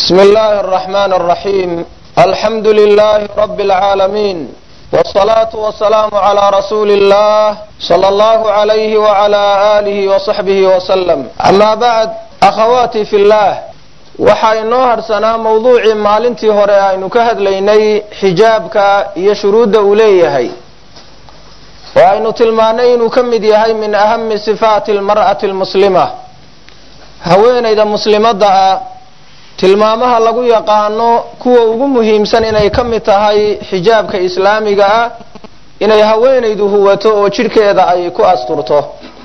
بسم الله الرحمن الرحيم الحمد لله رب العالمين والصلاة والسلام على رسول الله صلى الله عليه وعلى آله وصحبه وسلم أما بعد أخواتي في الله waxaa inoo harsanaa mawduucii maalintii hore aynu ka hadlaynay xijaabka iyo shuruudda uu leeyahay oo aynu tilmaanay inuu ka mid yahay min ahami sifaati almar'ati almuslima haweenayda muslimadda ah tilmaamaha lagu yaqaano kuwa ugu muhiimsan inay ka mid tahay xijaabka islaamiga ah inay haweenaydu huwato oo jidhkeeda ay ku asturto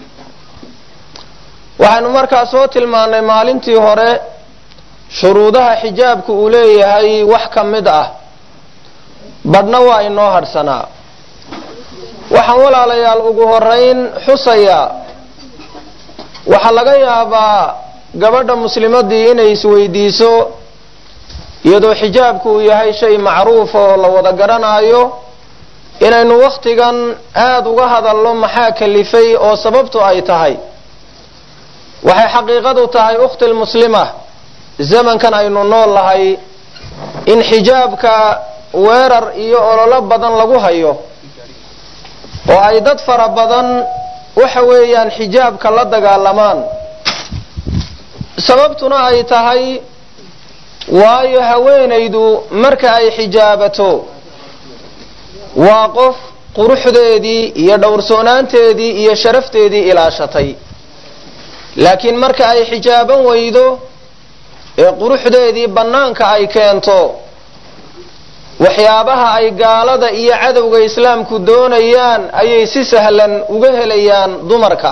waxaynu markaa soo tilmaanay maalintii hore shuruudaha xijaabku uu leeyahay wax ka mid ah badhna waa inoo hadhsanaa waxaan walaalayaal ugu horeyn xusayaa waxaa laga yaabaa gabadha muslimadii inay isweydiiso iyadoo xijaabku uu yahay shay macruuf oo la wada garanaayo inaynu wakhtigan aada uga hadalno maxaa kalifay oo sababtu ay tahay waxay xaqiiqadu tahay ukhti lmuslima zamankan aynu nool nahay in xijaabka weerar iyo ololo badan lagu hayo oo ay dad fara badan waxa weeyaan xijaabka la dagaalamaan sababtuna ay tahay waayo haweenaydu marka ay xijaabato waa qof quruxdeedii iyo dhowrsoonaanteedii iyo sharafteedii ilaashatay laakiin marka ay xijaaban weydo ee quruxdeedii bannaanka ay keento waxyaabaha ay gaalada iyo cadowga islaamku doonayaan ayay si sahlan uga helayaan dumarka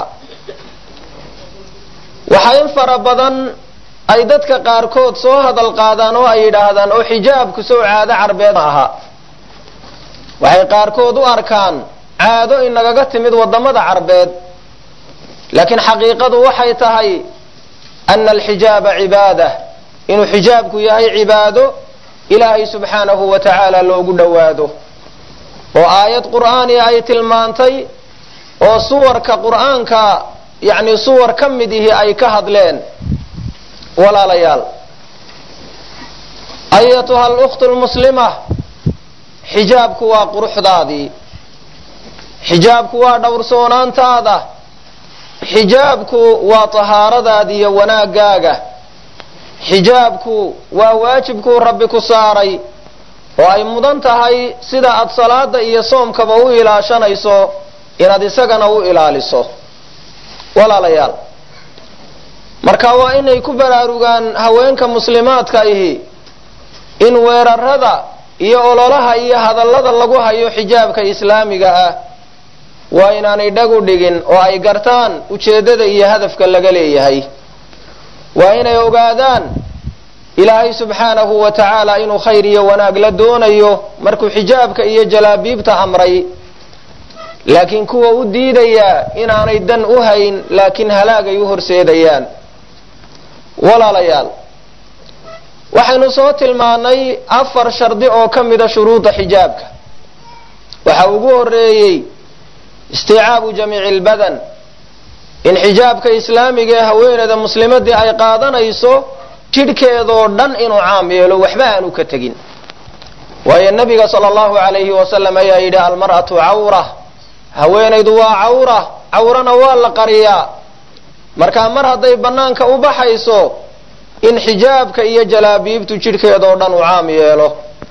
waxaa in fara badan ay dadka qaarkood soo hadal qaadaan oo ay yidhaahdaan oo xijaabku sow caado carbeed ma aha waxay qaarkood u arkaan caado inagaga timid waddamada carbeed laakiin xaqiiqadu waxay tahay ana alxijaaba cibaada inuu xijaabku yahay cibaado ilaahay subxaanahu wa tacaala loogu dhowaado oo aayad qur'aaniya ay tilmaantay oo suwarka qur'aanka yacni suwar ka mid ihi ay ka hadleen walaalayaal ayatuha alukhtu lmuslima xijaabku waa quruxdaadii xijaabku waa dhowrsoonaantaada xijaabku waa tahaaradaada iyo wanaagaaga xijaabku waa waajibkuu rabbi ku saaray oo ay mudan tahay sida aad salaada iyo soomkaba u ilaashanayso inaad isagana u ilaaliso walaalayaal marka waa inay ku baraarugaan haweenka muslimaadka ihi in weerarada iyo ololaha iyo hadallada lagu hayo xijaabka islaamiga ah waa inaanay dhag u dhigin oo ay gartaan ujeeddada iyo hadafka laga leeyahay waa inay ogaadaan ilaahay subxaanahu wa tacaala inuu khayr iyo wanaag la doonayo markuu xijaabka iyo jalaabiibta amray laakiin kuwa u diidayaa inaanay dan u hayn laakiin halaagay u horseedayaan walaalayaal waxaynu soo tilmaanay afar shardi oo ka mida shuruuda xijaabka waxa ugu horeeyey isticaabu jamiici lbadan in xijaabka islaamiga ee haweeneyda muslimadii ay qaadanayso jidhkeedoo dhan inuu caam yeelo waxba aanu ka tegin waayo nabiga sala allahu alayhi wasalam ayaa yidhi almar'atu cawra haweenaydu waa cawra cawrana waa la qariyaa markaa mar hadday bannaanka u baxayso in xijaabka iyo jalaabiibtu jidhkeedoo dhan uu caam yeelo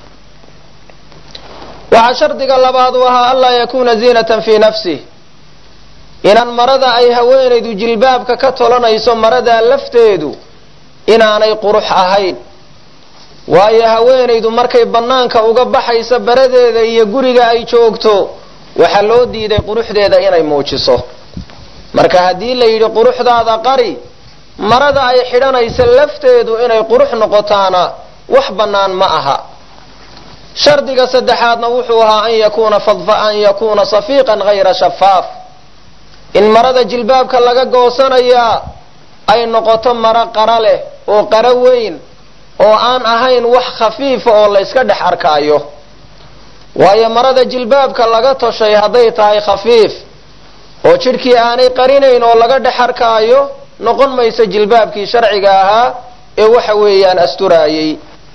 waxaa shardiga labaad u ahaa anlaa yakuuna ziinatan fii nafsih inaan marada ay haweenaydu jilbaabka ka tolanayso maradaa lafteedu inaanay qurux ahayn waayo haweenaydu markay bannaanka uga baxayso baradeeda iyo guriga ay joogto waxaa loo diiday quruxdeeda inay muujiso marka haddii la yidhi quruxdaada qari marada ay xidhanayso lafteedu inay qurux noqotaana wax bannaan ma aha shardiga saddexaadna wuxuu ahaa an yakuuna an yakuuna safiiqan hayra shafaaf in marada jilbaabka laga goosanayaa ay noqoto maro qara leh oo qaro weyn oo aan ahayn wax khafiifa oo la yska dhex arkaayo waayo marada jilbaabka laga toshay hadday tahay khafiif oo jidhkii aanay qarinayn oo laga dhex arkaayo noqon mayso jilbaabkii sharciga ahaa ee waxa weeyaan asturaayey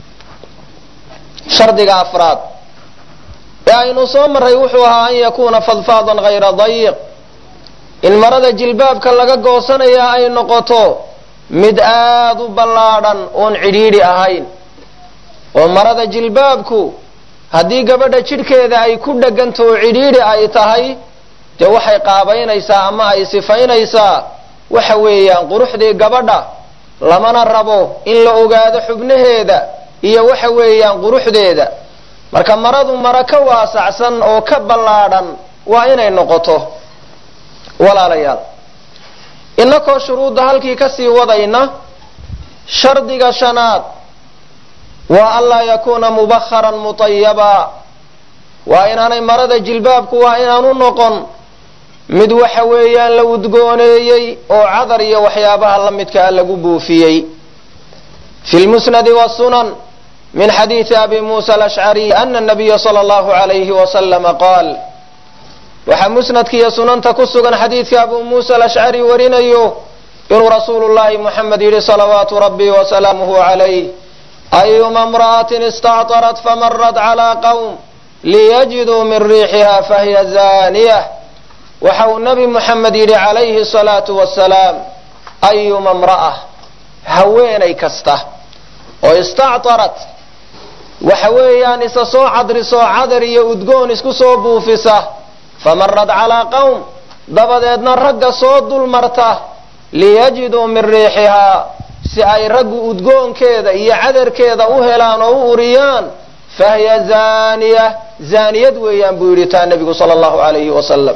shardiga afraad ee aynu soo marray wuxuu ahaa an yakuuna fadfaadan hayra dayiq in marada jilbaabka laga goosanayaa ay noqoto mid aada u ballaadhan oon cidhiidhi ahayn oo marada jilbaabku haddii gabadha jidhkeeda ay ku dheganta oo cidhiidhi ay tahay dee waxay qaabaynaysaa ama ay sifaynaysaa waxa weeyaan quruxdii gabadha lamana rabo in la ogaado xubnaheeda iyo waxa weeyaan quruxdeeda marka maradu mara ka waasacsan oo ka ballaadhan waa inay noqoto walaalayaal inakoo shuruudda halkii kasii wadayna shardiga shanaad waa anlaa yakuuna mubakharan mutayaba waa inaanay marada jilbaabku waa inaanu noqon mid waxa weeyaan la udgooneeyey oo cadar iyo waxyaabaha la midkaa lagu buufiyey fi lmusnadi wasunan min xadiidi abi muusa alashcariy ana nabiya sala allahu alayhi wasalama qaal waxaa musnadka iyo sunanta ku sugan xadiidka abu muusa alashcari warinayo inuu rasuulu llahi muxamed yidhi salawaatu rabbi wasalaamuhu calayh ayuma imra'atin istactarat famarat calaa qowm liyajiduu min riixiha fahiya zaaniyah waxa uu nabi muxamed yidhi calayhi salaatu wasalaam ayuma imra'a haweenay kasta oo istactarat waxa weeyaan isa soo cadrisoo cadar iyo udgoon isku soo buufisa famarad calaa qowm dabadeedna ragga soo dulmarta liyajiduu min riixihaa si ay raggu udgoonkeeda iyo cadarkeeda u helaan oo u uriyaan fahiya zaaniya zaaniyad weeyaan buu yidhi taa nebigu sala allahu alayhi wasalam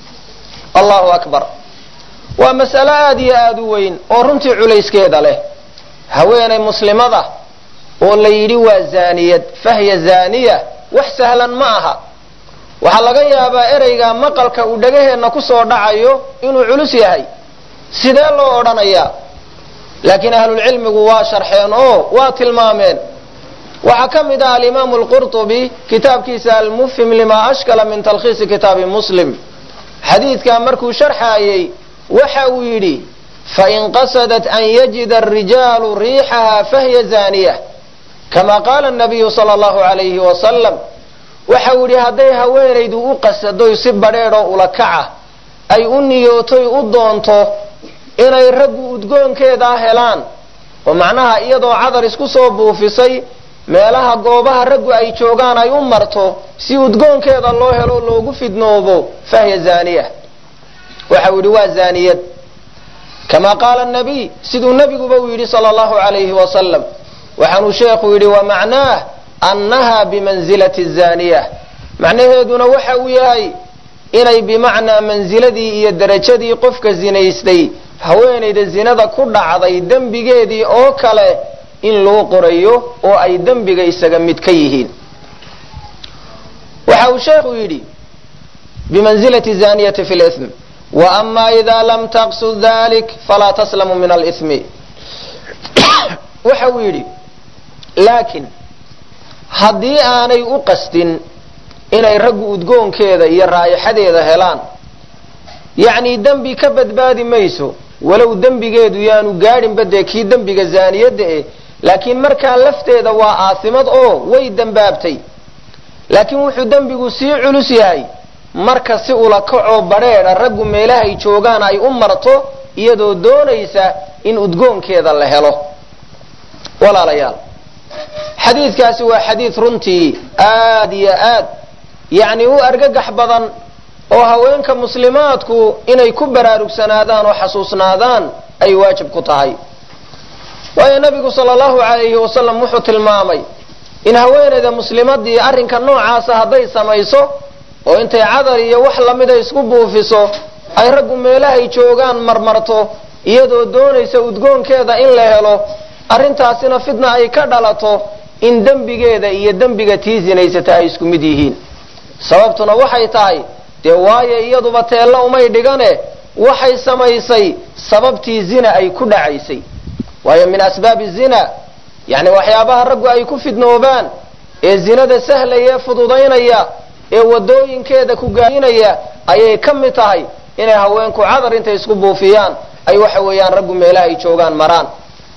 allahu akbar waa mas'alo aada iyo aada u weyn oo runtii culayskeeda leh haweenay muslimada oo la yidhi waa zaaniyad fahiya zaaniya wax sahlan ma aha waxaa laga yaabaa ereyga maqalka uu dhagaheenna kusoo dhacayo inuu culus yahay sidee loo odhanayaa laakiin ahlulcilmigu waa sharxeen oo waa tilmaameen waxaa ka mid ah alimaamu alqurtubi kitaabkiisa almufhim lima ashkala min talkhiisi kitaabi muslim xadiidkaa markuu sharxaayey waxa uu yidhi fain qasadat an yajida arijaalu riixaha fahiya zaaniya kama qaala nabiyu sala allahu alayhi wasalam waxa uu yidhi hadday haweenaydu u qasadoy si badheedhoo ula kaca ay u niyootoy u doonto inay raggu udgoonkeedaa helaan oo macnaha iyadoo cadar isku soo buufisay meelaha goobaha raggu ay joogaan ay u marto si udgoonkeeda loo helo loogu fidnoobo fahiya zaaniya waxa uu yidhi waa zaaniyad kama qaala nabiy siduu nebiguba uu yidhi sala allahu alayhi wasalam waxaanuu sheekhu yidhi wa macnaah annaha bimanzilati zaaniya macnaheeduna waxa uu yahay inay bimacnaa mansiladii iyo derajadii qofka zinaystay haweenayda zinada ku dhacday dembigeedii oo kale in loo qorayo oo ay dembiga isaga mid ka yihiin waxa uu sheekhu yidhi bimanzilati zaniyati fi lm waama ida lam taqsud dalik falaa taslamu min alimi waxa uu yidhi laakiin haddii aanay u qasdin inay raggu udgoonkeeda iyo raa'ixadeeda helaan yacni dembi ka badbaadi mayso walow dembigeedu yaanu gaadhinba dee kii dembiga zaaniyadda eh laakiin markaa lafteeda waa aasimad oo way dembaabtay laakiin wuxuu dembigu sii culus yahay marka si ula kacoo badheedha raggu meelahay joogaan ay u marto iyadoo doonaysa in udgoonkeeda la helo walaalayaal xadiidkaasi waa xadiid runtii aad iyo aad yacni u argagax badan oo haweenka muslimaadku inay ku baraarugsanaadaan oo xasuusnaadaan ay waajib ku tahay waayo nabigu sala allahu calayhi wasalam wuxuu tilmaamay in haweenayda muslimadii arrinka noocaasa hadday samayso oo intay cadar iyo wax lamida isku buufiso ay raggu meelahay joogaan marmarto iyadoo doonaysa udgoonkeeda in la helo arrintaasina fidna ay ka dhalato in dembigeeda iyo dembiga tii zinaysata ay isku mid yihiin sababtuna waxay tahay dee waayo iyaduba teella umay dhigane waxay samaysay sababtii zina ay ku dhacaysay waayo min asbaabi zina yacni waxyaabaha raggu ay ku fidnoobaan ee zinada sahlaya ee fududaynaya ee wadooyinkeeda ku gaadinaya ayay ka mid tahay inay haweenku cadar intay isku buufiyaan ay waxa weeyaan raggu meelaha ay joogaan maraan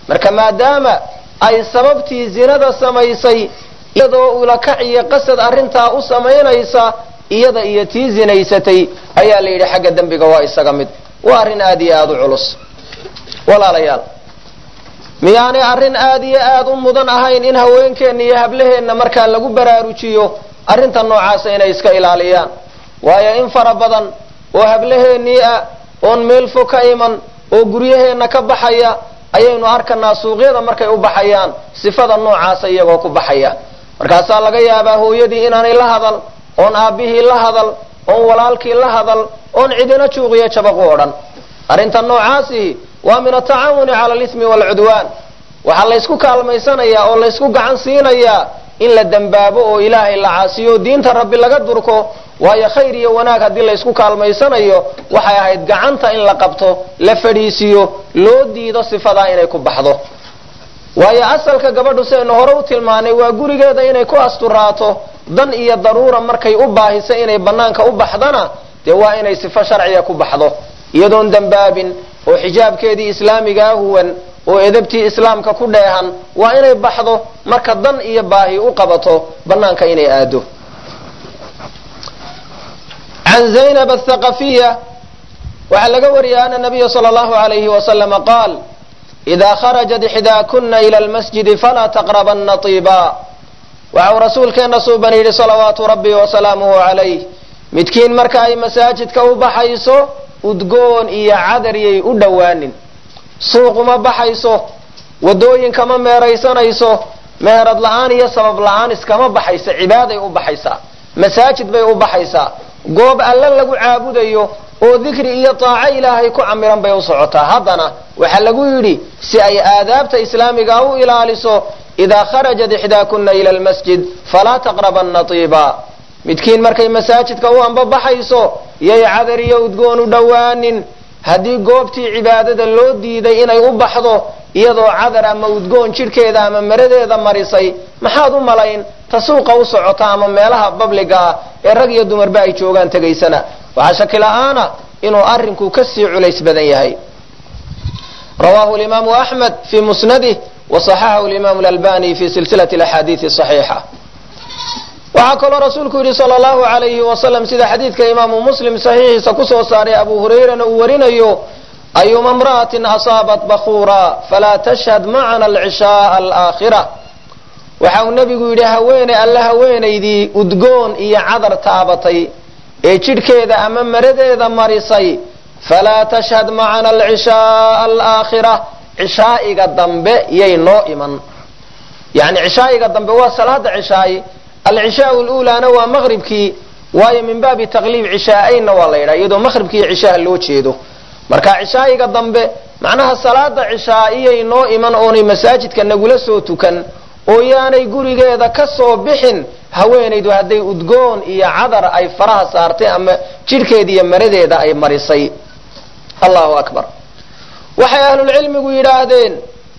marka maadaama ay sababtii zinada samaysay iyadoo ulakac iyo qasad arrintaa u samaynaysa iyada iyo tii zinaysatay ayaa la yidhi xagga dembiga waa isaga mid waa arrin aad iyo aada u culus walaalayaal miyaanay arrin aad iyo aad u mudan ahayn in haweenkeenna iyo hablaheenna markaa lagu baraarujiyo arrinta noocaasa inay iska ilaaliyaan waayo in fara badan oo hablaheennii ah oon meel fog ka iman oo guryaheenna ka baxaya ayaynu arkanaa suuqyada markay u baxayaan sifada noocaasa iyagoo ku baxaya markaasaa laga yaabaa hooyadii inaanay la hadal oon aabbihii la hadal oon walaalkii la hadal oon cidina juuqiyo jabaq u odhan arrinta noocaasihi waa min atacaawuni cala alismi waalcudwaan waxaa laysku kaalmaysanayaa oo laysku gacan siinayaa in la dembaabo oo ilaahay la caasiyo diinta rabbi laga durko waayo khayr iyo wanaag haddii laysku kaalmaysanayo waxay ahayd gacanta in la qabto la fadhiisiyo loo diido sifadaa inay ku baxdo waayo asalka gabadhu sidaynu hore u tilmaanay waa gurigeeda inay ku asturaato dan iyo daruura markay u baahiso inay bannaanka u baxdana dee waa inay sifo sharciga ku baxdo iyadoon dembaabin oo xijaabkeedii islaamigaa huwan oo edabtii islaamka ku dheehan waa inay baxdo marka dan iyo baahi u qabato bannaanka inay aado can zaynab athaqafiya waxaa laga wariyay ana nabiya sala allahu alayhi wasalama qaal idaa kharajat ixdaakuna ila lmasjidi falaa taqrabanna tiiba waxau rasuulkeenna suuban yidhi salawaatu rabbi wasalaamuhu calayh midkiin marka ay masaajidka u baxayso udgoon iyo cadariyay u dhowaanin suuquma baxayso wadooyinka ma meeraysanayso meherad la-aan iyo sabab la-aan iskama baxaysa cibaaday u baxaysaa masaajid bay u baxaysaa goob alle lagu caabudayo oo dikri iyo taaco ilaahay ku camiran bay u socotaa haddana waxaa lagu yidhi si ay aadaabta islaamiga u ilaaliso idaa kharajat ixdaakuna ila lmasjid falaa taqrabanna tiiba midkiin markay masaajidka u ambabaxayso yay cadar iyo udgoon u dhowaanin haddii goobtii cibaadada loo diiday inay u baxdo iyadoo cadar ama udgoon jidhkeeda ama maradeeda marisay maxaad u malayn ta suuqa u socota ama meelaha babliga ah ee rag iyo dumarba ay joogaan tegaysana waxaa shaki la-aana inuu arrinku kasii culays badan yahay rawahu imaamu axmed fi musnadih wa saxaxahu imaamu lalbani fi silsilati axaadiii saxiixa waxaa kaloo rasuulku yidhi sala allahu alayhi wasalam sida xadiidka imaamu muslim saxiixiisa kusoo saaray abu hurayrana uu warinayo ayuma imra'atin asaabat bakuura falaa tashhad macana alcishaaa alaakhira waxa uu nebigu yidhi haweeney alle haweenaydii udgoon iyo cadar taabatay ee jidhkeeda ama maradeeda marisay falaa tashhad macana alcishaaa alaakhira cishaa'iga dambe yay noo iman yani cishaa'iga dambe waa salaada cishaayi alcishaau lulaana waa maqribkii waayo min baabi taqliib cishaa'aynna waa la yidhaha iyadoo maqribkii iyo cishaha loo jeedo marka cishaa'iga dambe macnaha salaada cishaa'iyay noo iman oonay masaajidka nagula soo tukan oo yaanay gurigeeda ka soo bixin haweenaydu hadday udgoon iyo cadar ay faraha saartay ama jidhkeeda iyo maradeeda ay marisay allahu akbar waxay ahlulcilmigu yidhaahdeen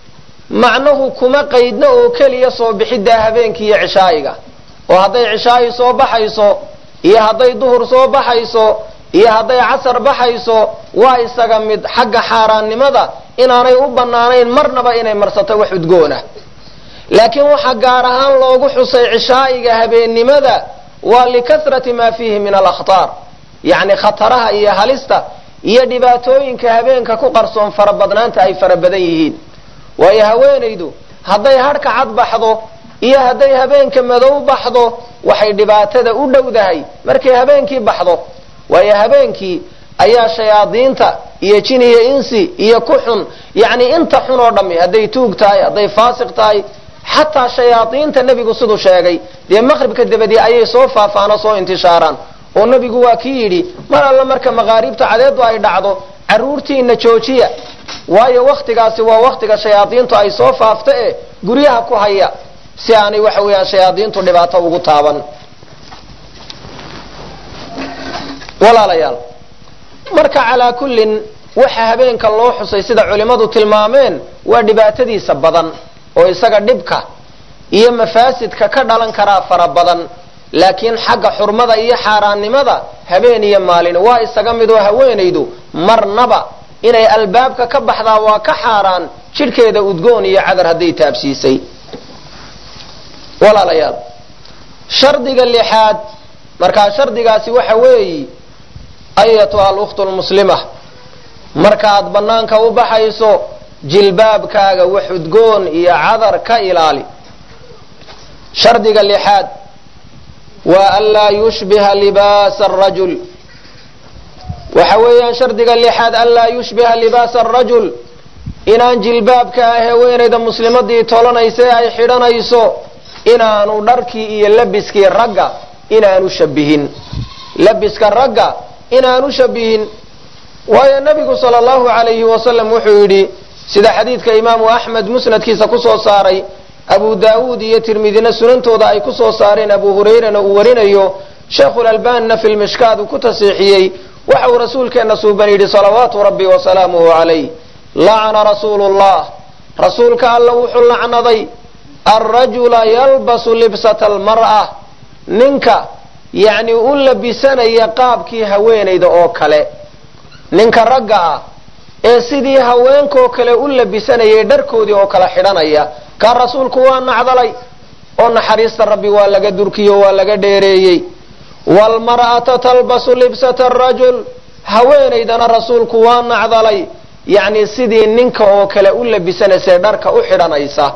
macnuhu kuma qaydna oo keliya soo bixiddaa habeenkii iyo cishaa'iga oo hadday cishaayi soo baxayso iyo hadday duhur soo baxayso iyo hadday casar baxayso waa isaga mid xagga xaaraannimada inaanay u bannaanayn marnaba inay marsato wax udgoona laakiin waxaa gaar ahaan loogu xusay cishaa'iga habeennimada waa likasrati maa fiihi min alakhtaar yacni khataraha iyo halista iyo dhibaatooyinka habeenka ku qarsoon farabadnaanta ay fara badan yihiin waayo haweenaydu hadday hadhka cad baxdo iyo hadday habeenka madow baxdo waxay dhibaatada u dhowdahay markay habeenkii baxdo waayo habeenkii ayaa shayaadiinta iyo jin iyo insi iyo ku xun yacni inta xun oo dhammi hadday tuug tahay hadday faasiq tahay xataa shayaadiinta nebigu siduu sheegay dee maqribka dabadii ayay soo faafaano soo intishaaraan oo nebigu waa kii yidhi mar alla marka maqaariibta cadeedu ay dhacdo carruurtiina joojiya waayo wakhtigaasi waa wakhtiga shayaadiintu ay soo faafta e guryaha ku haya si aanay waxa weeyaan shayaadiintu dhibaato ugu taaban walaalayaal marka calaa kullin waxa habeenka loo xusay sida culimmadu tilmaameen waa dhibaatadiisa badan oo isaga dhibka iyo mafaasidka ka dhalan karaa fara badan laakiin xagga xurmada iyo xaaraannimada habeen iyo maalin waa isaga mid oo haweenaydu marnaba inay albaabka ka baxdaa waa ka xaaraan jidhkeeda udgoon iyo cadar hadday taabsiisay walaalayaal shardiga lixaad markaa shardigaasi waxa weeyi ayatuha alukhtu lmuslima markaaad bannaanka u baxayso jilbaabkaaga wax udgoon iyo cadar ka ilaali shardiga lixaad waa anlaa yushbiha libaasa arajul waxa weeyaan shardiga lixaad anlaa yushbiha libaasa arajul inaan jilbaabka ah haweenayda muslimadii tolanaysa ee ay xidhanayso inaanu dharkii iyo labiskii ragga inaanu shabihin labiska ragga inaanu shabihin waayo nabigu sala allahu alayhi wasalam wuxuu yidhi sida xadiidka imaamu axmed musnadkiisa kusoo saaray abu daawuud iyo tirmidina sunantooda ay kusoo saareen abu hurayrana uu warinayo sheekhulalbanina fi lmishkaad uu ku tasiixiyey waxa uu rasuulkeenna suuban yidhi salawaatu rabbi wasalaamuhu calayh lacana rasuulu llah rasuulka alla wuxuu lacnaday alrajula yalbasu libsata almar'a ninka yacni u labisanaya qaabkii haweenayda oo kale ninka ragga ah ee sidii haweenkoo kale u labisanayay dharkoodii oo kale xidhanaya kaa rasuulku waa nacdalay oo naxariista rabbi waa laga durkiyo waa laga dheereeyey waalmar'ata talbasu libsata arajul haweenaydana rasuulku waa nacdalay yacni sidii ninka oo kale u labisanaysa dharka u xidhanaysa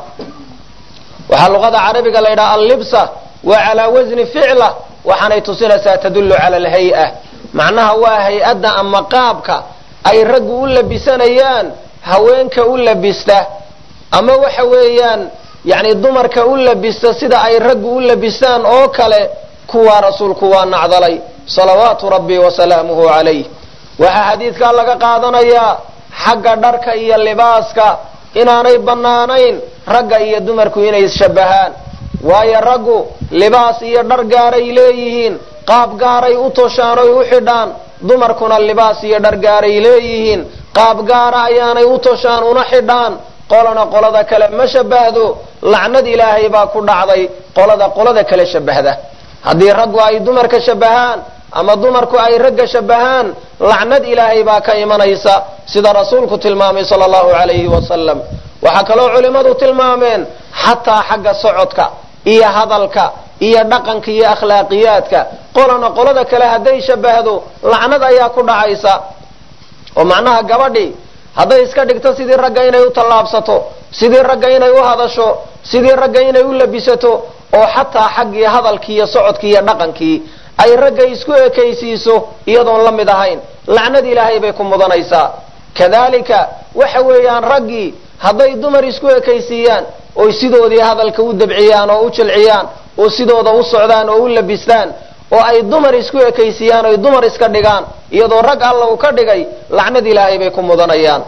waxaa luqada carabiga la yidhaha allibsa waa calaa wasni ficla waxaanay tusinaysaa tadullu cala alhay-a macnaha waa hay-adda ama qaabka ay raggu u labisanayaan haweenka u labista ama waxa weeyaan yani dumarka u labista sida ay raggu u labistaan oo kale kuwaa rasuulku waa nacdalay salawaatu rabbi wasalaamuhu calayh waxaa xadiidkaa laga qaadanayaa xagga dharka iyo libaaska inaanay bannaanayn ragga iyo dumarku inay isshabahaan waayo raggu libaas iyo dhar gaaray leeyihiin qaab gaaray u toshaan oy u xidhaan dumarkuna libaas iyo dhar gaaray leeyihiin qaab gaara ayaanay u toshaan una xidhaan qolana qolada kale ma shabahdo lacnad ilaahay baa ku dhacday qolada qolada kale shabahda haddii raggu ay dumarka shabahaan ama dumarku ay ragga shabahaan lacnad ilaahay baa ka imanaysa sida rasuulku tilmaamay sala allahu calayhi wasalam waxaa kaloo culimmadu tilmaameen xataa xagga socodka iyo hadalka iyo dhaqanka iyo akhlaaqiyaadka qolana qolada kale hadday shabahdo lacnad ayaa ku dhacaysa oo macnaha gabadhii hadday iska dhigto sidii ragga inay u tallaabsato sidii ragga inay u hadasho sidii ragga inay u labisato oo xataa xaggii hadalkii iyo socodkii iyo dhaqankii ay ragga isku ekaysiiso iyadoon la mid ahayn lacnad ilaahay bay ku mudanaysaa kadalika waxa weeyaan raggii hadday dumar isku ekaysiiyaan oy sidoodii hadalka u dabciyaan oo u jilciyaan oo sidooda u socdaan oo u labistaan oo ay dumar isku ekaysiiyaan oy dumar iska dhigaan iyadoo rag alla uu ka dhigay lacnad ilaahay bay ku mudanayaan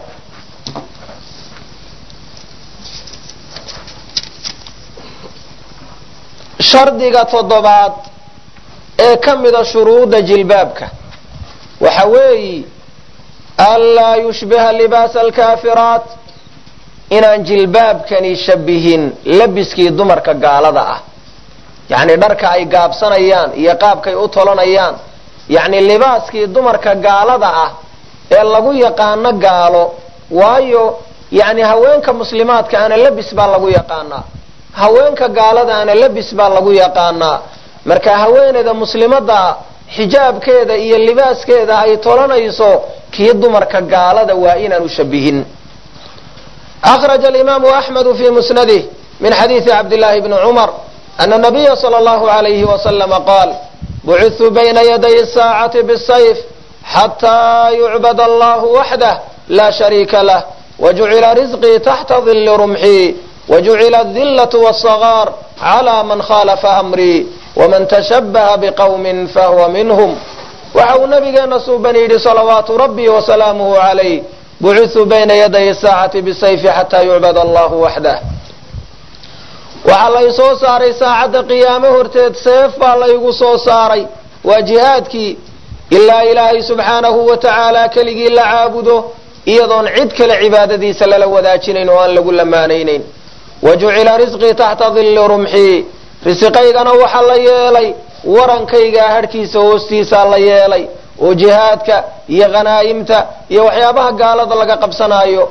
shardiga toddobaad ee ka mida shuruudda jilbaabka waxa weeyi anlaa yushbiha libaasa alkaafiraat inaan jilbaabkani shabihin labiskii dumarka gaalada ah yacni dharka ay gaabsanayaan iyo qaabkay u tolanayaan yacni libaaskii dumarka gaalada ah ee lagu yaqaano gaalo waayo yacni haweenka muslimaadka ana labis baa lagu yaqaanaa haweenka gaalada ana labis baa lagu yaqaanaa marka haweeneyda muslimada xijaabkeeda iyo libaaskeeda ay tolanayso kii dumarka gaalada waa inaanu shabihin akhraja alimaamu axmedu fi musnadih min xadiidi cabdillahi bni cumar ana nabiya sala allahu alayhi wasalama qaal bucithu bayna yaday saacati bisayf xataa yucbad allahu waxdah laa shariika lah wajucila risqii taxta dilli rumxii wajucila adillatu wاsagaar clى man khalafa amrii waman tashabaha biqowmin fahuwa minhum waxa uu nabigeena suuban yidhi salawaatu rabbi wasalaamuhu calayh bucithuu bayna yaday saacati bisayfi xataa yucbad allahu waxdah waxaa lay soo saaray saacadda qiyaamo horteed seef baa laygu soo saaray waa jihaadkii ilaa ilaahay subxaanahu wa tacaala keligii la caabudo iyadoon cid kale cibaadadiisa lala wadaajinayn oo aan lagu lamaanaynayn wajucila risqii taxta dilli rumxii risiqaygana waxaa la yeelay warankaygaa hadhkiisa hoostiisaa la yeelay oo jihaadka iyo khanaa'imta iyo waxyaabaha gaalada laga qabsanaayo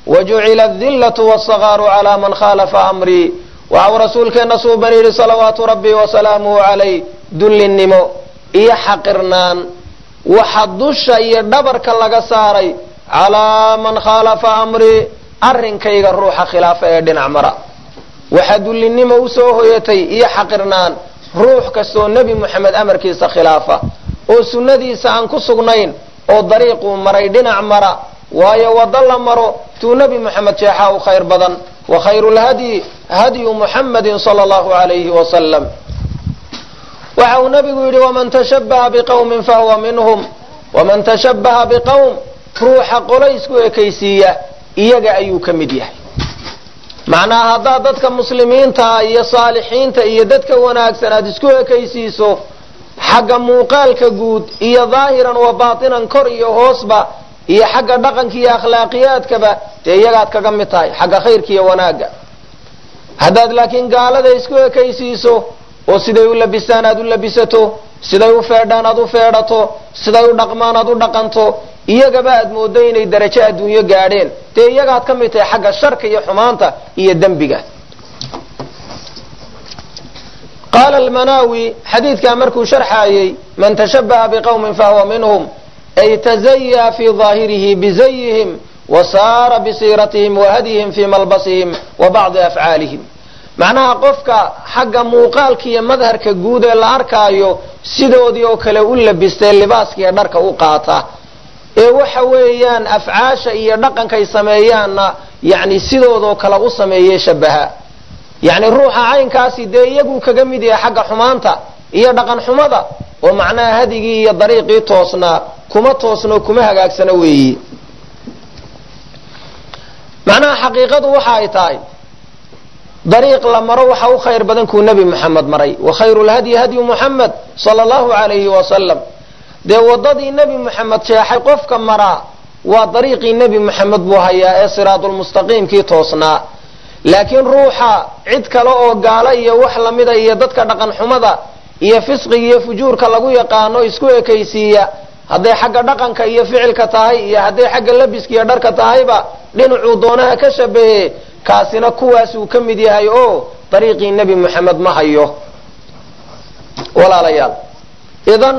wajucila adillatu wasagaaru calaa man khaalafa amrii waxau rasuulkeenna suuban yidhi salawaatu rabbi wasalaamuhu calayh dullinnimo iyo xaqirnaan waxa dusha iyo dhabarka laga saaray calaa man khaalafa amrii arrinkayga ruuxa khilaafa ee dhinac mara waxaa dullinnimo usoo hoyatay iyo xaqirnaan ruux kastoo nebi moxamed amarkiisa khilaafa oo sunnadiisa aan ku sugnayn oo dariiquu maray dhinac mara waayo waddo la maro tuu nebi moxamed jeexaa u khayr badan wa khayru lhadyi hadyu muxamadin sala allahu alayhi wasalam waxa uu nabigu yidhi waman tashabbaha biqawmin fahuwa minhum waman tashabbaha biqowm ruuxa qolaysku ekaysiiya iyaga ayuu ka mid yahay macnaha haddaad dadka muslimiinta iyo saalixiinta iyo dadka wanaagsan aada isku ekaysiiso xagga muuqaalka guud iyo daahiran wa baatinan kor iyo hoosba iyo xagga dhaqanka iyo akhlaaqiyaadkaba dee iyagaad kaga mid tahay xagga khayrka iyo wanaagga haddaad laakiin gaalada isku ekaysiiso oo siday u labistaan aad u labisato siday u feedhaan aad u feedhato siday u dhaqmaan aad u dhaqanto iyagaba aad moodo inay darajo adduunyo gaadheen dee iyagaad ka mid tahay xagga sharka iyo xumaanta iyo dembiga qaala almanaawi xadiidkaa markuu sharxaayey man tashabbaha biqowmin fahuwa minhum ay tazayaa fii daahirihi bizayihim wa saara bisiiratihim wa hadyihim fii malbasihim wa bacdi afcaalihim macnaha qofka xagga muuqaalka iyo madharka guud ee la arkaayo sidoodii oo kale u labistay libaaskiiyo dharka u qaata ee waxa weeyaan afcaasha iyo dhaqankay sameeyaanna yani sidoodoo kale u sameeye shabaha yacni ruuxa caynkaasi dee iyaguu kaga mid yahay xagga xumaanta iyo dhaqan xumada oo macnaha hadigii iyo dariiqii toosnaa kuma toosno kuma hagaagsano weeyi macnaha xaqiiqadu waxa ay tahay dariiq la maro waxa u khayr badan kuu nebi moxamed maray wa khayru lhadyi hadyu muxamed sala allahu alayhi wasalam dee waddadii nebi moxamed jeexay qofka maraa waa dariiqii nebi moxamed buu hayaa ee siraadulmustaqiimkii toosnaa laakiin ruuxa cid kale oo gaalo iyo wax lamida iyo dadka dhaqan xumada iyo fisqiga iyo fujuurka lagu yaqaano isku ekaysiiya hadday xagga dhaqanka iyo ficilka tahay iyo hadday xagga labiska iyo dharka tahayba dhinacuu doonaha ka shabahe kaasina kuwaasuu ka mid yahay oo dariiqii nebi moxamed ma hayo walaalayaal idan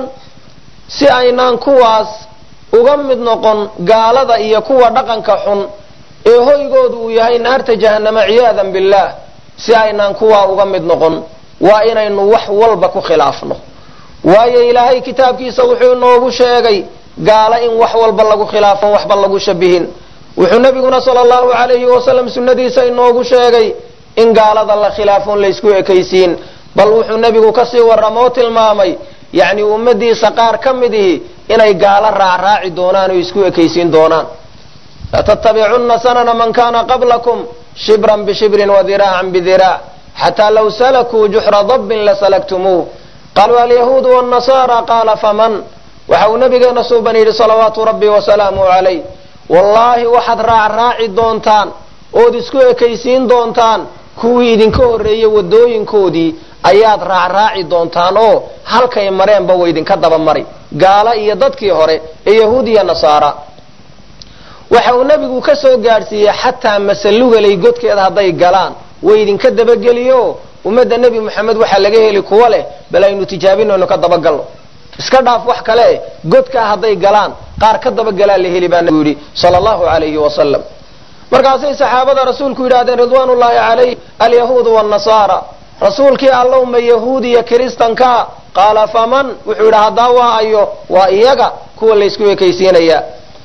si aynaan kuwaas uga mid noqon gaalada iyo kuwa dhaqanka xun ee hoygoodu uu yahay naarta jahannama ciyaadan billaah si aynaan kuwaa uga mid noqon waa inaynu wax walba ku khilaafno waayo ilaahay kitaabkiisa wuxuu inoogu sheegay gaalo in wax walba lagu khilaafon waxba lagu shabihin wuxuu nabiguna sala allahu alayhi wasalam sunnadiisa inoogu sheegay in gaalada la khilaafoon laysku ekaysiin bal wuxuu nebigu kasii warramoo tilmaamay yacni ummadiisa qaar ka mid ihi inay gaalo raacraaci doonaan oo isku ekaysiin doonaan latattabicunna sanana man kana qablakum shibran bishibrin wadiraacan bidiraac xataa law salakuu juxra dabbin lasalagtumuuh qaluu alyahuudu wاnnasaara qaala faman waxa uu nabigeena suuban yidhi salawaatu rabbi wasalaamuh calayh wallaahi waxaad raacraaci doontaan ood isku ekaysiin doontaan kuwii idinka horreeyey waddooyinkoodii ayaad raacraaci doontaan oo halkay mareenba wa idinka daba mari gaalo iyo dadkii hore ee yahuud iyo nasaara waxa uu nebigu ka soo gaadhsiiyey xataa masalugalay godkeeda hadday galaan way idinka dabageliyo ummadda nebi moxamed waxaa laga heli kuwa leh bal aynu tijaabinayno ka dabagalno iska dhaaf wax kale godkaa hadday galaan qaar ka dabagalaa la heli baa nabigu yidhi sala allahu alayhi wasalam markaasay saxaabada rasuulku yidhahdeen ridwaan ullahi calayh alyahuudu wاnnasaara rasuulkii allowma yahuud iyo kiristanka qaala faman wuxuu yidhi haddaa waa ayo waa iyaga kuwa laysku ekaysiinaya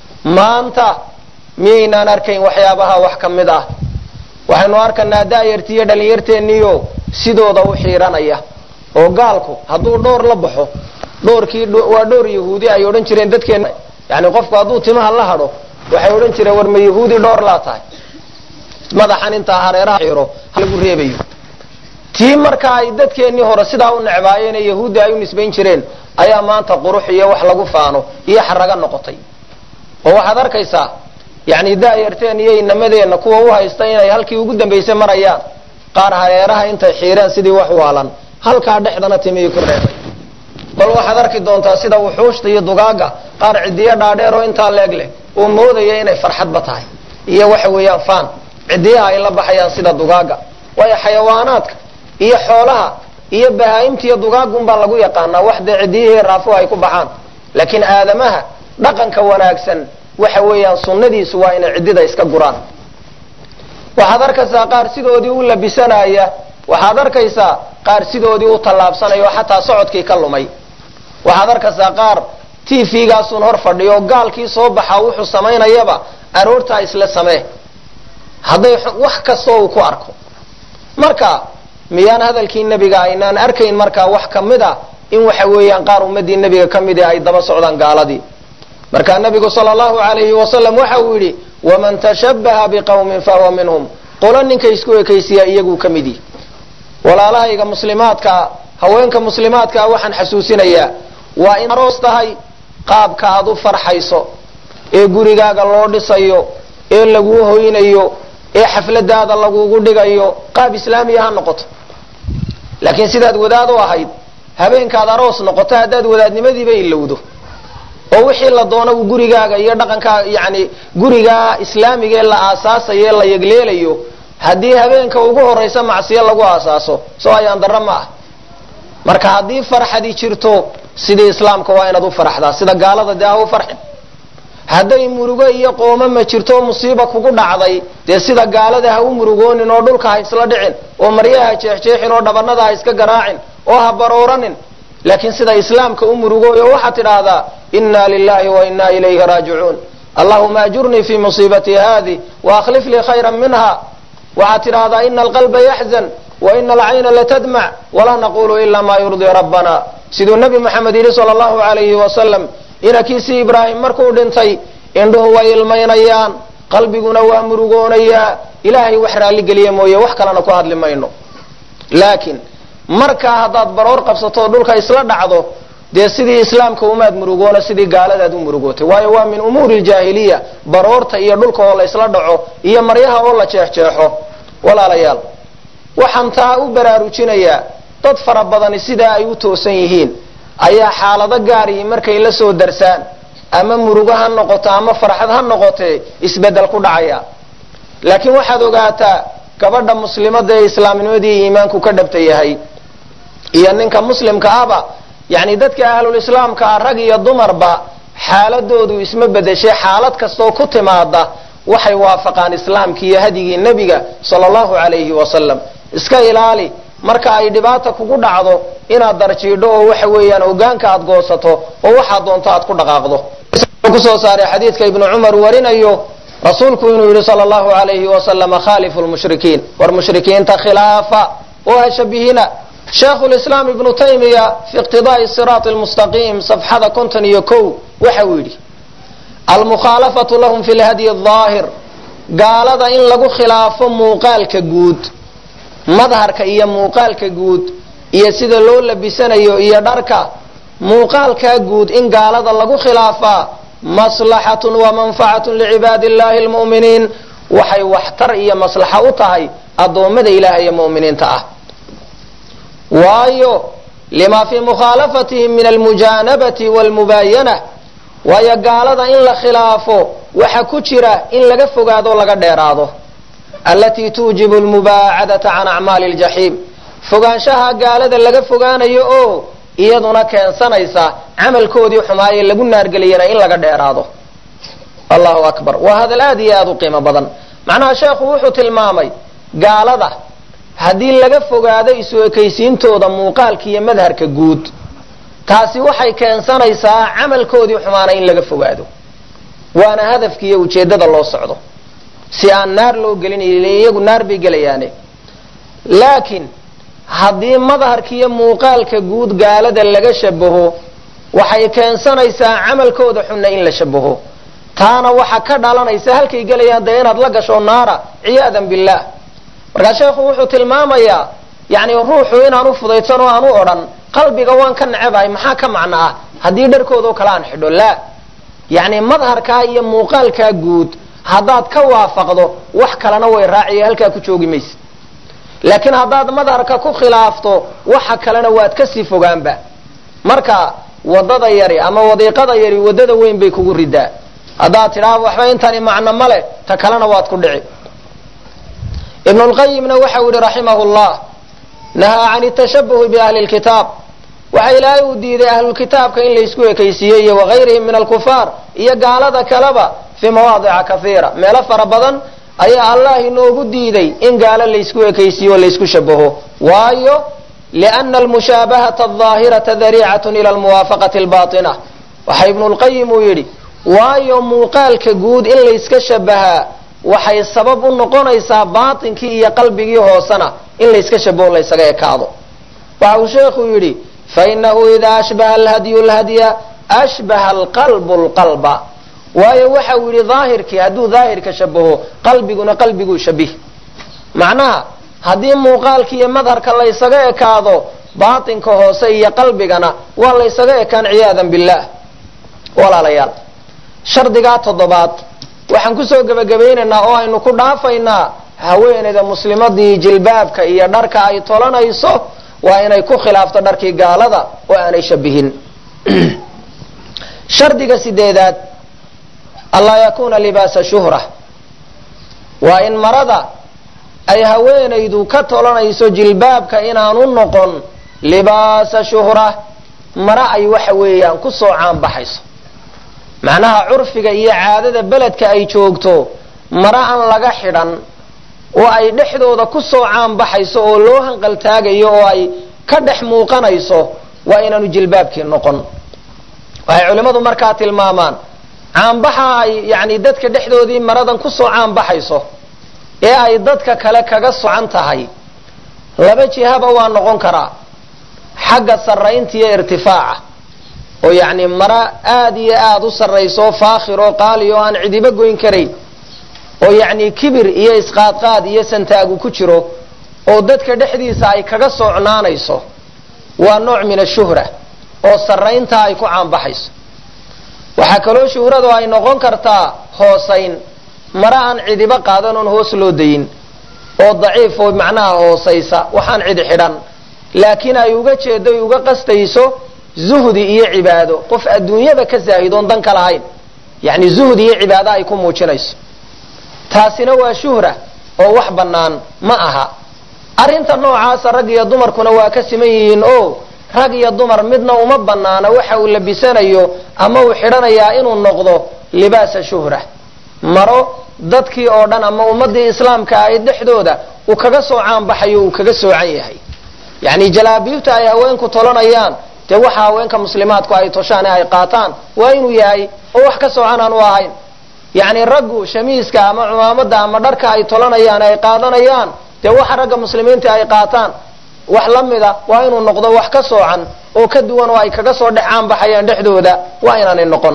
maanta miyaynaan arkayn waxyaabaha wax ka mid ah waxaynu arkanaa daayarti iyo dhalinyarteenniyo sidooda u xiiranaya oo gaalku hadduu dhowr la baxo dhowrkii waa dhowr yahuudi ay odhan jireen dadkeen yani qofku hadduu timaha la hadho waxay odhan jireen war ma yahuudi dhowr laa tahay madaxan intaa hareeraha xiiro lagu reebayo tii marka ay dadkeennii hore sidaa u necbaayeen ee yahuudda ay u nisbayn jireen ayaa maanta qurux iyo wax lagu faano iyo xaraga noqotay oo waxaad arkaysaa yani daayarteen iyo inamadeenna kuwa u haysta inay halkii ugu dambaysay marayaan qaar hareeraha intay xiireen sidii wax waalan halkaa dhexdana timihii ku reebay bal waxaad arki doontaa sida wuxuushta iyo dugaaga qaar cidiyo dhaadheer oo intaa leeg leh oo moodaya inay farxadba tahay iyo waxa weeyaan faan cidiyaha ay la baxayaan sida dugaaga waayo xayawaanaadka iyo xoolaha iyo bahaa'imta iyo dugaagunbaa lagu yaqaanaa wax dee cidiyihii raafuhu ay ku baxaan laakiin aadamaha dhaqanka wanaagsan waxa weeyaan sunnadiisu waa inay ciddida iska guraan waxaad arkaysaa qaar sidoodii u labisanaya waxaad arkaysaa qaar sidoodii u tallaabsanaya oo xataa socodkii ka lumay waxaad arkaysaa qaar t v-gaasun hor fadhiyo oo gaalkii soo baxaa wuxuu samaynayaba aroortaa isla samee hadday wax kastoo uu ku arko marka miyaan hadalkii nebiga aynaan arkayn markaa wax ka mid a in waxa weeyaan qaar ummadii nebiga ka midi ay daba socdaan gaaladii markaa nebigu sala allahu alayhi wasalam waxa uu yidhi waman tashabbaha biqawmin fahuwa minhum qolo ninka isku ekaysiyaa iyaguu ka mid yihi walaalahayga muslimaadkaa haweenka muslimaadkaa waxaan xasuusinayaa waa in aroos tahay qaabka aad u farxayso ee gurigaaga loo dhisayo ee laguu hoynayo ee xafladaada lagugu dhigayo qaab islaamiya ha noqoto laakiin sidaad wadaad u ahayd habeenkaad aroos noqoto haddaad wadaadnimadiiba ilowdo oo wixii la doono uu gurigaaga iyo dhaqankaa yani gurigaa islaamiga ee la aasaasayo ee la yegleelayo haddii habeenka ugu horaysa macsiyo lagu aasaaso soo ayaan darro ma ah marka haddii farxadi jirto sidii islaamka waa inaad u faraxdaa sida gaalada dee ha u farxin hadday murugo iyo qooma ma jirto musiiba kugu dhacday dee sida gaalada ha u murugoonin oo dhulka ha isla dhicin oo maryaha jeexjeexin oo dhabanada ha iska garaacin oo ha barooranin laakiin sida islaamka u murugooyo waxaad tidhaahdaa inna lilahi wa inna ilayhi raajicuun allahuma ajurnii fi musiibatii haadi waakhlif lii khayra minha waxaad tidhaahdaa ina alqalba yaxzan wa ina alcayna latadmac walaa naqulu ila ma yurdii rabbana siduu nebi moxamed yidhi sala allahu alayhi wasalam inakiisii ibraahim markuu dhintay indhuhu way ilmaynayaan qalbiguna waa murugoonayaa ilaahay wax raalligeliya mooye wax kalena ku hadli mayno laakiin markaa haddaad baroor qabsato oo dhulka isla dhacdo dee sidii islaamka umaad murugoona sidii gaaladaad u murugootay waayo waa min umuuri ljaahiliya baroorta iyo dhulka oo la isla dhaco iyo maryaha oo la jeexjeexo walaalayaal waxaan taa u baraarujinayaa dad fara badani sidaa ay u toosan yihiin ayaa xaalado gaarihi markay la soo darsaan ama murugo ha noqoto ama farxad ha noqotee isbedel ku dhacaya laakiin waxaad ogaataa gabadha muslimada ee islaamnimadii iimaanku ka dhabta yahay iyo ninka muslimka ahba yani dadka ahlulislaamka ah rag iyo dumarba xaaladoodu isma bedeshay xaalad kastoo ku timaada waxay waafaqaan islaamkii iyo hadyigii nebiga sala allahu alayhi wasalam iska ilaali marka ay dhibaata kugu dhacdo inaad darjiidho oo waxa weeyaan hogaanka aad goosato oo waxaad doonto aad ku dhaqaaqdo kusoo saaray xadiidka ibnu cumar warinayo rasuulku inuu yihi sala allahu alayhi wasalama khalifu lmushrikiin war mushrikiinta khilaafa oo ha shabihina sheekhu lislaam ibnu taymiya fi iqtidaai siraati lmustaqiim safxada konton iyo kow waxa uu yidhi almukhaalafatu lahum fi lhadyi aahir gaalada in lagu khilaafo muuqaalka guud madharka iyo muuqaalka guud iyo sida loo labisanayo iyo dharka muuqaalkaa guud in gaalada lagu khilaafaa maslaxatun wa manfacatun licibaadi illahi almu'miniin waxay waxtar iyo maslaxa u tahay addoommada ilaahay ee mu'miniinta ah waayo lima fii mukhaalafatihim min almujaanabati walmubaayana waayo gaalada in la khilaafo waxa ku jira in laga fogaado laga dheeraado allatii tuujibu lmubaacadata can acmaali ljaxiim fogaanshaha gaalada laga fogaanayo oo iyaduna keensanaysa camalkoodii xumaaye lagu naargeliyana in laga dheeraado allahu akbar waa hadal aad iyo aad u qiimo badan macnaha sheekhu wuxuu tilmaamay gaalada haddii laga fogaado isu ekaysiintooda muuqaalka iyo madharka guud taasi waxay keensanaysaa camalkoodii xumaana in laga fogaado waana hadafki iyo ujeeddada loo socdo si aan naar loo gelin iyagu naar bay gelayaane laakiin haddii madharka iyo muuqaalka guud gaalada laga shabaho waxay keensanaysaa camalkooda xunna in la shabaho taana waxa ka dhalanaysa halkay gelayaan dee inaad la gasho naara ciyaadan billah markaa sheekhu wuxuu tilmaamayaa yani ruuxu inaan u fudaydsan oo aan u odhan qalbiga waan ka necebahay maxaa ka macno ah haddii dharkoodao kale aan xidho laa yani madharkaa iyo muuqaalkaa guud haddaad ka waafaqdo wax kalena way raaciya halkaa ku joogi maysa laakiin haddaad madharka ku khilaafto waxa kalena waad kasii fogaanba marka wadada yari ama wadiiqada yari wadada weyn bay kugu ridaa haddaad tidhaha waxba intani macno ma leh ta kalena waad ku dhici ibnu lqayimna waxau yihi raximahu llah nahaa can tashabuhi biahli lkitaab waxa ilaahay uu diiday ahlulkitaabka in laysku ekaysiiyey iyo wagayrihim min alkufaar iyo gaalada kaleba fii mawaadica kaiira meelo fara badan ayaa allah inoogu diiday in gaalo laysku ekaysiiyo o laysku shabaho waayo liana almushaabahata aldaahirata dariicatun ila almuwaafaqati albatina waxa ibnu lqayim uu yidhi waayo muuqaalka guud in layska shabahaa waxay sabab u noqonaysaa baatinkii iyo qalbigii hoosena in layska shabaho laysaga ekaado waxa uu sheekhu yidhi fainahu idaa ashbaha alhadyu lhadya ashbaha alqalbu lqalba waayo waxa uu yidhi daahirkii hadduu daahirka shabaho qalbiguna qalbiguu shabih macnaha haddii muuqaalki iyo madharka laysaga ekaado baatinka hoose iyo qalbigana waa laysaga ekaan ciyaadan billaah walaalayaal shardigaa toddobaad waxaan kusoo gebagabaynaynaa oo aynu ku dhaafaynaa haweeneyda muslimadii jilbaabka iyo dharka ay tolanayso waa inay ku khilaafto dharkii gaalada oo aanay shabihin shardiga sideedaad anlaa yakuuna libaasa shuhra waa in marada ay haweenaydu ka tolanayso jilbaabka inaanu noqon libaasa shuhra mara ay waxa weeyaan kusoo caanbaxayso macnaha curfiga iyo caadada beledka ay joogto mara aan laga xidhan oo ay dhexdooda kusoo caanbaxayso oo loo hanqaltaagayo oo ay ka dhex muuqanayso waa inaanu jilbaabkii noqon waxay culimmadu markaa tilmaamaan caanbaxa ay yani dadka dhexdoodii maradan kusoo caanbaxayso ee ay dadka kale kaga socan tahay laba jihaba waa noqon karaa xagga sarraynta iyo irtifaaca oo yacni mara aada iyo aada u sarrayso faakhir oo qaali oo aan cidiba goyn karayn oo yacni kibir iyo isqaadqaad iyo santaagu ku jiro oo dadka dhexdiisa ay kaga socnaanayso waa nooc min ashuhra oo sarraynta ay ku caanbaxayso waxaa kaloo shuhradu ay noqon kartaa hoosayn mara aan cidiba qaadan oon hoos loo dayin oo daciif oo macnaha hoosaysa waxaan cidi xidhan laakiin ay uga jeedo ay uga qastayso zuhdi iyo cibaado qof adduunyada ka zaahidoon dan ka lahayn yacni zuhdi iyo cibaado ay ku muujinayso taasina waa shuhra oo wax bannaan ma aha arrinta noocaasa rag iyo dumarkuna waa ka siman yihiin o rag iyo dumar midna uma bannaana waxa uu labisanayo ama uu xidhanayaa inuu noqdo libaasa shuhra maro dadkii oo dhan ama ummadii islaamka ahayd dhexdooda uu kaga soo caanbaxayo uu kaga soocan yahay yacni jalaabiibta ay haweenku tolanayaan dee waxa haweenka muslimaadku ay toshaan ee ay qaataan waa inuu yahay oo wax ka soocan aan u ahayn yacni raggu shamiiska ama cumaamada ama dharka ay tolanayaan ay qaadanayaan dee waxa ragga muslimiinta ay qaataan wax la mida waa inuu noqdo wax ka soocan oo ka duwan oo ay kaga soo dhex caanbaxayaan dhexdooda waa inaanay noqon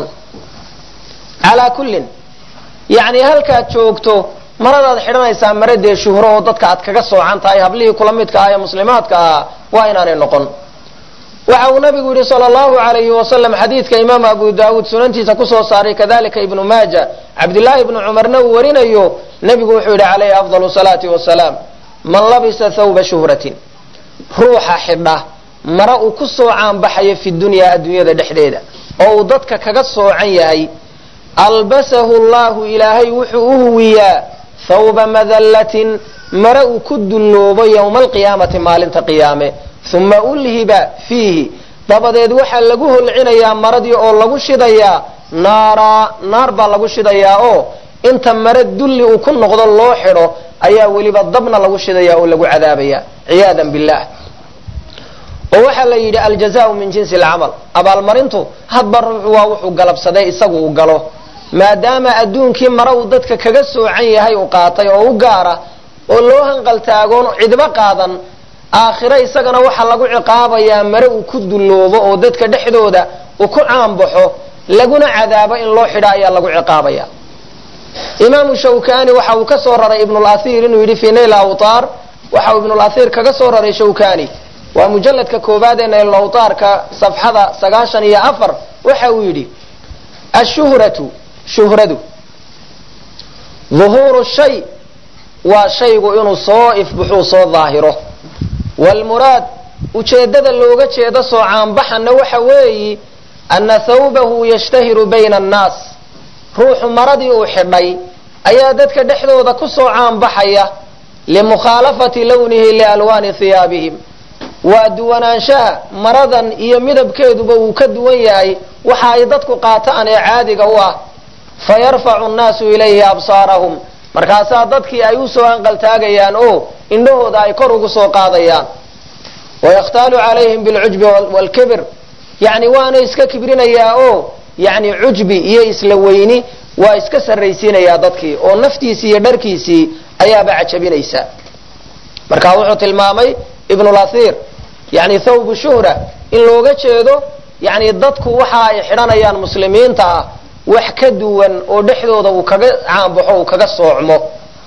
calaa kullin yacni halkaad joogto maradaad xidhanaysaa mare dee shuhro oo dadka aad kaga soocan tahay hablihii kula midka ah ee muslimaadka ahaa waa inaanay noqon waxa uu nabigu yihi sala allahu alayhi wasalam xadiidka imaam abu daawuud sunantiisa kusoo saaray kadalika ibnu maaja cabdillaahi ibnu cumarna uu warinayo nebigu wuxuu yidhi calayhi afdalu salaati wasalaam man labisa thawba shuhratin ruuxa xidha mara uu ku soo caanbaxayo fi dunyaa adduunyada dhexdeeda oo uu dadka kaga soocan yahay albasahu llahu ilaahay wuxuu u huwiyaa thawba madallatin mare uu ku dulloobo yowma alqiyaamati maalinta qiyaame uma ulhiba fiihi dabadeed waxaa lagu holcinayaa maradii oo lagu shidayaa naaraa naar baa lagu shidayaa oo inta mare dulli uu ku noqdo loo xidho ayaa weliba dabna lagu shidaya oo lagu cadaabaya ciyaadan billah oo waxaa la yidhi aljazaau min jinsi alcamal abaalmarintu hadba ruuxu waa wuxuu galabsaday isagu uu galo maadaama adduunkii mare uu dadka kaga soocan yahay uu qaatay oo u gaara oo loo hanqaltaagoon cidba qaadan aakhire isagana waxaa lagu ciqaabayaa mare uu ku dulloobo oo dadka dhexdooda uu ku caanbaxo laguna cadaabo in loo xidho ayaa lagu ciqaabaya imaamu shawkani waxa uu ka soo raray ibnulahir inuu yidhi fi nail awtaar waxa uu ibnulahir kaga soo raray shawkani waa mujalladka koobaad ee nail awtaarka safxada sagaashan iyo afar waxa uu yidhi ashuhratu shuhradu duhuuru shay waa shaygu inuu soo ifbuxuu soo daahiro wlmuraad ujeedada looga jeedo soo caanbaxana waxa weeyi ana thawbahu yashtahiru bayna annaas ruuxu maradii uu xidhay ayaa dadka dhexdooda ku soo caanbaxaya limukhaalafati lownihi lialwaani hiyaabihim waa duwanaanshaha maradan iyo midabkeeduba uu ka duwan yahay waxa ay dadku qaataan ee caadiga u ah fayarfacu nnaasu ilayhi absaarahum markaasaa dadkii ay usoo anqaltaagayaan oo indhahooda ay kor ugu soo qaadayaan wayakhtaalu calayhim bilcujbi waalkibir yani waana iska kibrinayaa oo yani cujbi iyo isla weyni waa iska sarraysiinayaa dadkii oo naftiisii iyo dharkiisii ayaaba cajabinaysa marka wuxuu tilmaamay ibnulahir yani thawbu shuhra in looga jeedo yani dadku waxa ay xidhanayaan muslimiinta ah wax ka duwan oo dhexdooda uu kaga caanbaxo uu kaga soocmo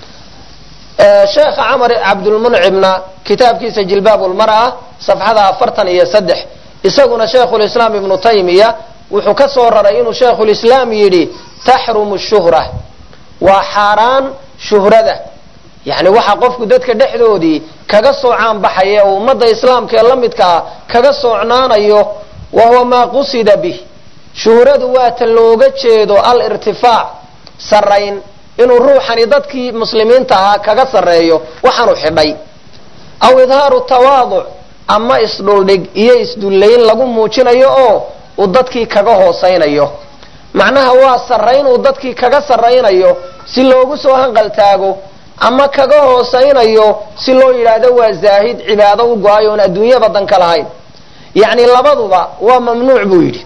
sheekha camar cabdulmuncimna kitaabkiisa jilbaab lmar'a safxada afartan iyo saddex isaguna sheikhulislaam ibnu taymiya wuxuu ka soo raray inuu sheikhulislaam yidhi taxrumu shuhra waa xaaraan shuhrada yani waxa qofku dadka dhexdoodii kaga soo caanbaxaya oo ummadda islaamka ee la midkaa kaga soocnaanayo wa huwa maa qusida bih shuhradu waa ta looga jeedo alirtifaac sarrayn inuu ruuxani dadkii muslimiinta ahaa kaga sarreeyo waxaanu xidhay aw idhaaru tawaaduc ama isdhuldhig iyo isdullayn lagu muujinayo oo uu dadkii kaga hoosaynayo macnaha waa sarrayn uu dadkii kaga sarraynayo si loogu soo hanqaltaago ama kaga hoosaynayo si loo yidhaahdo waa zaahid cibaado u go-ay oon adduunyaba dan ka lahayn yacni labaduba waa mamnuuc buu yidhi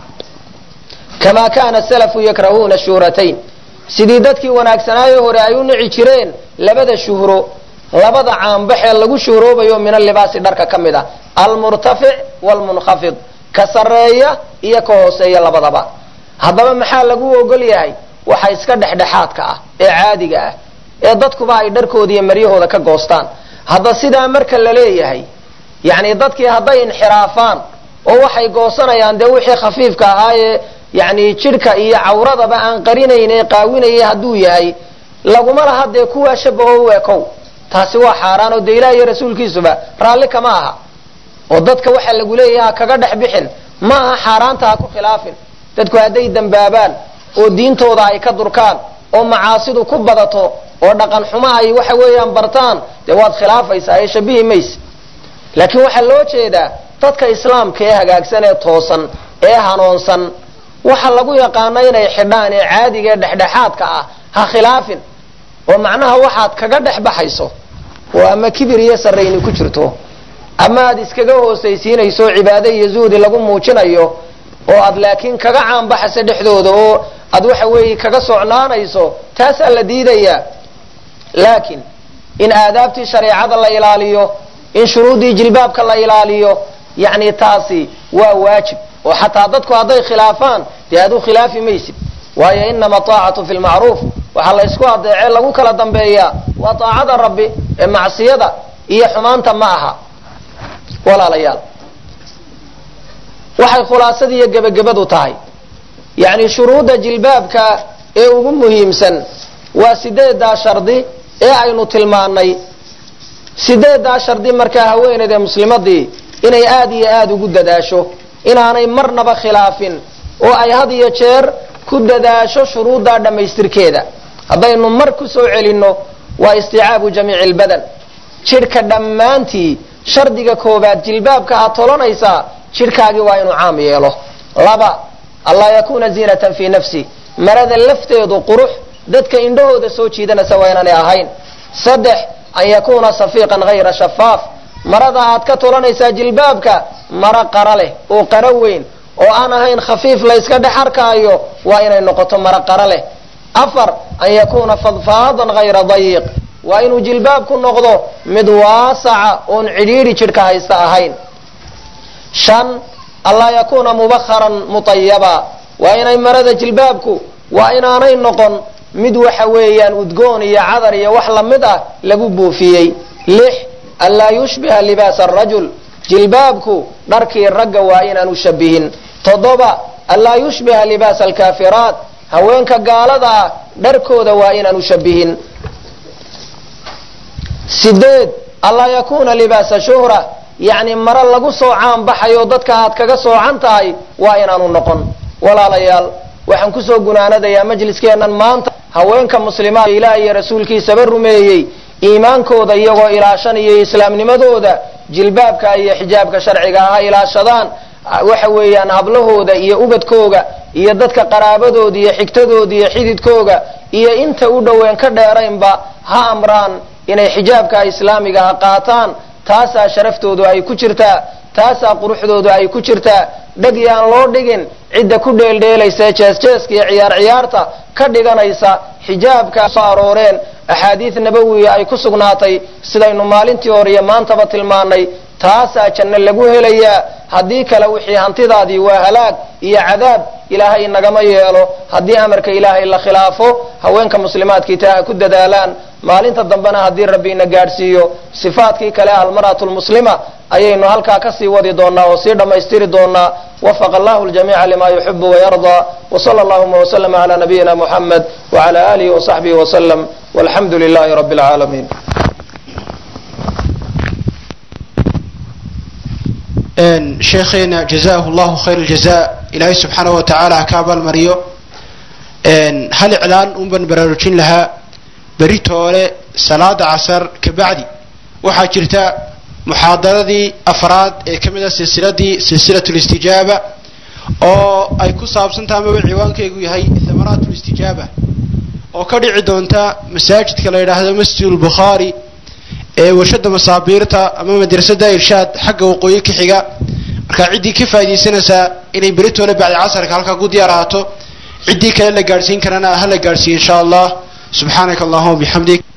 kamaa kaana salafu yakrahuuna shuhratayn sidii dadkii wanaagsanaayo hore ay u nici jireen labada shuhro labada caanbaxee lagu shuhroobayo min alibaasi dharka ka mid a almurtafic waalmunkhafid ka sarreeya iyo ka hooseeya labadaba haddaba maxaa lagu ogol yahay waxa iska dhexdhexaadka ah ee caadiga ah ee dadkuba ay dharkooda iyo maryahooda ka goostaan hadda sidaa marka la leeyahay yacni dadkii hadday inxiraafaan oo waxay goosanayaan dee wixii khafiifka ahaayee yani jidhka iyo cawradaba aan qarinayn ee qaawinaya hadduu yahay laguma laha dee kuwaa shabaho u ekow taasi waa xaaraan oo dee ilaah iyo rasuulkiisuba raalli kama aha oo dadka waxaa lagu leeyahay ha kaga dhex bixin ma aha xaaraanta ha ku khilaafin dadku hadday dembaabaan oo diintooda ay ka durkaan oo macaasidu ku badato oo dhaqan xumo ay waxa weeyaan bartaan dee waad khilaafaysaa ee shabihi mayse laakiin waxaa loo jeedaa dadka islaamka ee hagaagsan ee toosan ee hanoonsan waxa lagu yaqaana inay xidhaan ee caadiga ee dhexdhexaadka ah ha khilaafin oo macnaha waxaad kaga dhex baxayso oo ama kibir iyo sarrayni ku jirto ama aad iskaga hoosaysiinayso cibaado iyo zuhdi lagu muujinayo oo aad laakiin kaga caanbaxayso dhexdooda oo aad waxa weeye kaga socnaanayso taasaa la diidayaa laakiin in aadaabtii shareecada la ilaaliyo in shuruuddii jilbaabka la ilaaliyo yacni taasi waa waajib oo xataa dadku hadday khilaafaan dee aad u khilaafi maysid waayo inama aacatu fi lmacruuf waxaa la ysku adeecee lagu kala dambeeyaa waa aacada rabbi ee macsiyada iyo xumaanta ma aha walaalayaal waxay khulaasadii iyo gebagabadu tahay yacni shuruudda jilbaabka ee ugu muhiimsan waa sideedaa shardi ee aynu tilmaannay sideedaa shardi markaa haweeneydee muslimadii inay aad iyo aad ugu dadaasho inaanay marnaba khilaafin oo ay had iyo jeer ku dadaasho shuruuddaa dhammaystirkeeda haddaynu mar ku soo celinno waa isticaabu jamiici lbadan jidhka dhammaantii shardiga koobaad jilbaabka aad tolanaysaa jidhkaagii waa inuu caam yeelo laba anlaa yakuuna ziinatan fii nafsi marada lafteedu qurux dadka indhahooda soo jiidanaysa waa inaanay ahayn saddex an yakuuna safiiqan hayra shafaaf marada aad ka tolanaysaa jilbaabka maro qara leh oo qaro weyn oo aan ahayn khafiif la yska dhex arkaayo waa inay noqoto maro qaro leh afar an yakuuna fadfaadan hayra dayiq waa inuu jilbaabku noqdo mid waasaca oon cidhiidhi jidhka haysta ahayn shan anlaa yakuuna mubakharan mutayaba waa inay marada jilbaabku waa inaanay noqon mid waxa weeyaan udgoon iyo cadar iyo wax lamid ah lagu buufiyey lix anlaa yushbiha libaasa arajul jilbaabku dharkii ragga waa inaanu shabihin toddoba anlaa yushbiha libaasa alkaafiraat haweenka gaalada ah dharkooda waa inaanu shabihin sideed anlaa yakuuna libaasa shuhra yacni maro lagu soo caan baxayo dadka aad kaga soocan tahay waa inaanu noqon walaalayaal waxaan kusoo gunaanadayaa majliskeennan maanta haweenka muslimaad ilaah iyo rasuulkiisaba rumeeyey iimaankooda iyagoo ilaashanaya islaamnimadooda jilbaabka iyo xijaabka sharciga ha ilaashadaan waxa weeyaan hablahooda iyo ubadkooga iyo dadka qaraabadooda iyo xigtadooda iyo xididkooga iyo inta u dhoween ka dheeraynba ha amraan inay xijaabka islaamiga ha qaataan taasaa sharaftoodu ay ku jirtaa taasaa quruxdoodu ay ku jirtaa dheg yaan loo dhigin cidda ku dheeldheelaysa jeesjeeska iyo ciyaar ciyaarta ka dhiganaysa xijaabka soo arooreen axaadiid nabawiya ay ku sugnaatay sidaynu maalintii hore iyo maantaba tilmaanay taasaa janno lagu helayaa haddii kale wixii hantidaadii waa halaag iyo cadaab ilaahay nagama yeelo haddii amarka ilaahay la khilaafo haweenka muslimaadkii taa ha ku dadaalaan maalinta dambena haddii rabbi ina gaadhsiiyo sifaadkii kale almar'atu lmuslima ayaynu halkaa kasii wadi doonaa oo sii dhammaystiri doonaa wafaqa allahu ljamiica lima yuxibu wayardaa wsala allahuma wslama cala nabiyina muxamed wcala alihi wasaxbihi wslm walxamdu lilahi rabi اlcaalamiin sheekheena jazahu llahu khayr aljaza ilaahay subxaanahu wa tacaala ha ka abaalmariyo hal iclaan un baan baraarujin lahaa beritoole salaada casar kabacdi waxaa jirta muxaadaradii afraad ee ka mid a silsiladii silsilat listijaaba oo ay ku saabsantaha amaba ciwaankeygu yahay thamaraat listijaaba oo ka dhici doonta masaajidka la yidhaahdo masjid lbukhaari ee warshada masaabiirta ama madrasada irshaad xagga waqooyi ka xiga markaa ciddii ka faaidaysanaysaa inay beritoole bacdi casarka halkaa ku diyaar ahaato ciddii kale la gaadhsiin karana ha la gaadhsiiye insha allah subxaanaka allahuma bixamdik